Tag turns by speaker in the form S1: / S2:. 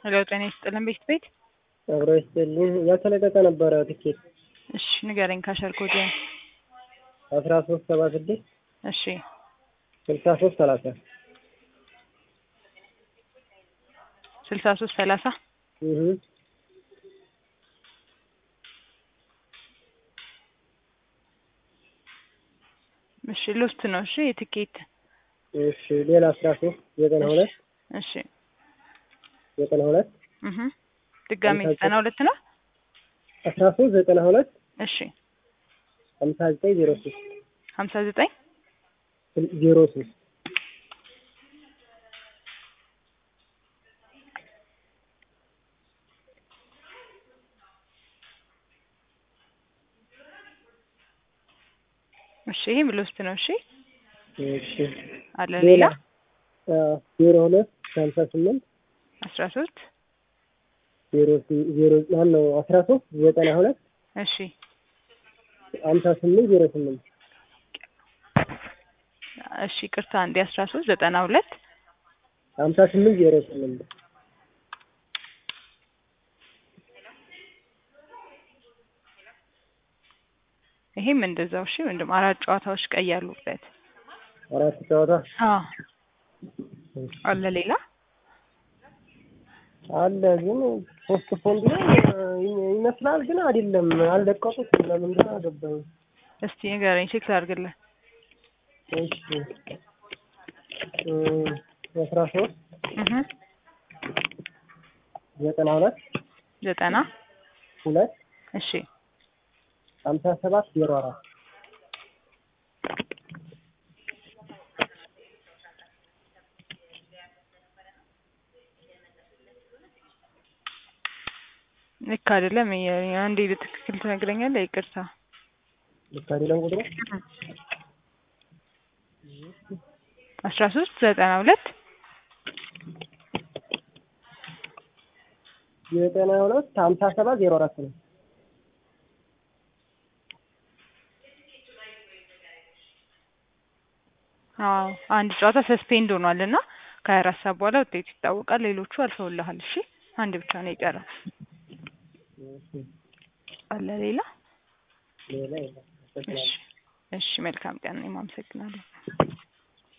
S1: ሄሎ ጤና ይስጥልን ቤት ቤት
S2: አብሮ ይስጥልኝ። ያልተለቀቀ ነበረ ትኬት
S1: እሺ ንገረኝ ካሸር ኮድ
S2: አስራ ሶስት ሰባ ስድስት
S1: እሺ
S2: ስልሳ ሶስት ሰላሳ
S1: ስልሳ ሶስት ሰላሳ
S2: እህ
S1: እሺ ሎስት ነው እሺ የትኬት
S2: እሺ ሌላ አስራ ሶስት ዘጠና ሁለት
S1: እሺ
S2: ዘጠና ሁለት
S1: እህ ድጋሜ ዘጠና ሁለት ነው
S2: አስራ ሶስት ዘጠና ሁለት
S1: እሺ
S2: ሀምሳ ዘጠኝ ዜሮ ሶስት
S1: ሀምሳ ዘጠኝ
S2: ዜሮ ሶስት
S1: እሺ ይሄም ሎስት ነው እሺ
S2: እሺ
S1: አለ ሌላ
S2: ዜሮ ሁለት ሀምሳ ስምንት
S1: አስራ ሶስት
S2: ዜሮ ዜሮ ማነው አስራ ሶስት ዘጠና ሁለት
S1: እሺ
S2: ሀምሳ ስምንት ዜሮ ስምንት
S1: እሺ ቅርታ አንዴ አስራ ሶስት ዘጠና ሁለት
S2: ሀምሳ ስምንት ዜሮ ስምንት
S1: ይሄም እንደዛው እሺ ወንድም አራት ጨዋታዎች ቀይ ያሉበት
S2: አራት ጨዋታ
S1: አዎ አለ ሌላ
S2: አለ ግን ሶስት ፖንድ ነው ይመስላል፣ ግን አይደለም። አልለቀቁት ለምንድን ነው አገባኝ።
S1: እስቲ ንገረኝ ቼክ ላድርግልህ
S2: እሺ አስራ ሶስት
S1: እህ
S2: ዘጠና ሁለት
S1: ዘጠና
S2: ሁለት
S1: እሺ
S2: ሀምሳ ሰባት ዜሮ አራት
S1: ልክ አይደለም። አንዴ በትክክል ትነግረኛለህ? ይቅርታ
S2: ልክ አይደለም ቁጥሩ
S1: አስራ ሶስት ዘጠና ሁለት
S2: ዘጠና ሁለት ሀምሳ ሰባት ዜሮ አራት ነው።
S1: አዎ አንድ ጨዋታ ሰስፔንድ ሆኗል እና ከሀያ አራት ሰዓት በኋላ ውጤቱ ይታወቃል። ሌሎቹ አልፈውልሃል። እሺ አንድ ብቻ ነው የቀረው። አለ ሌላ?
S2: ሌላ የለም።
S1: እሺ እሺ፣ መልካም ቀን። እኔም አመሰግናለሁ።